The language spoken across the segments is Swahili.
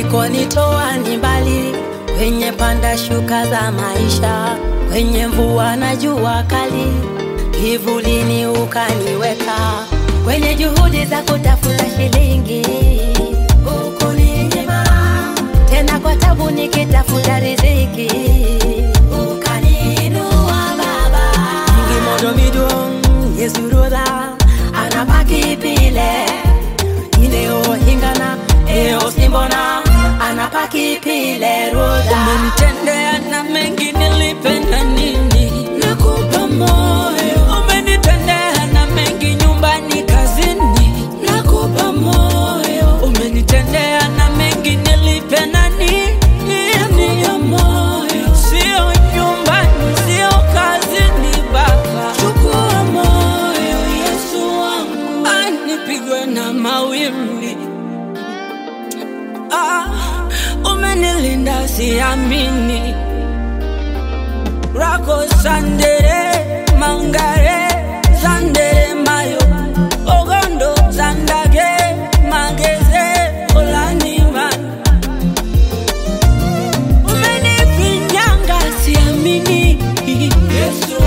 ulikonitoa ni mbali, kwenye panda shuka za maisha, kwenye mvua na jua kali, kivulini ukaniweka, kwenye juhudi za kutafuta shilingi ukuninyima, tena kwa tabu nikitafuta riziki ukaniinua Baba. Ngimodo midong yesuroda anapaki pile ineo hingana eo simbona anapaki pile roda Umenitendea na mengi nilipenda nini? Nakupa moyo. Umenitendea na mengi nyumbani, kazini. Nakupa moyo. Umenitendea na mengi nilipenda nini? Nakupa moyo. Sio nyumbani, sio kazini, Baba. Chukua moyo, Yesu wangu. Anipigwe na mawimbi Ah, umenilinda siamini rako sandere mangare sandere mayo ogondo sandage mageze olaniman umenifinyanga siamini yesu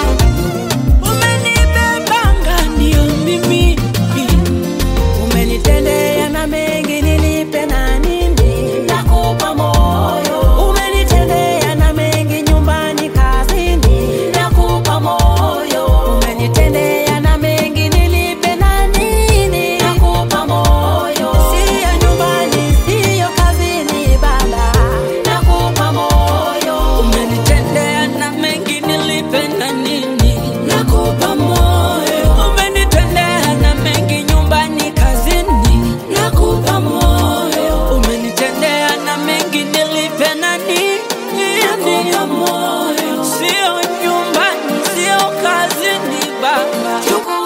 umenibebanga ndio mimi umenitendea na mengi nilipe na nini nakupa moyo umenitendea na mengi nyumbani kazini nakupa moyo umenitendea na mengi nilipe na nini nakupa moyo sio nyumbani sio kazini baba nakupa moyo umenitendea na mengi nilipenda nini nakupa moyo umenitendea na mengi nyumbani kazini nakupa moyo umenitendea na mengi nilipenda nini nakupa moyo sio nyumbani sio kazini baba Chukua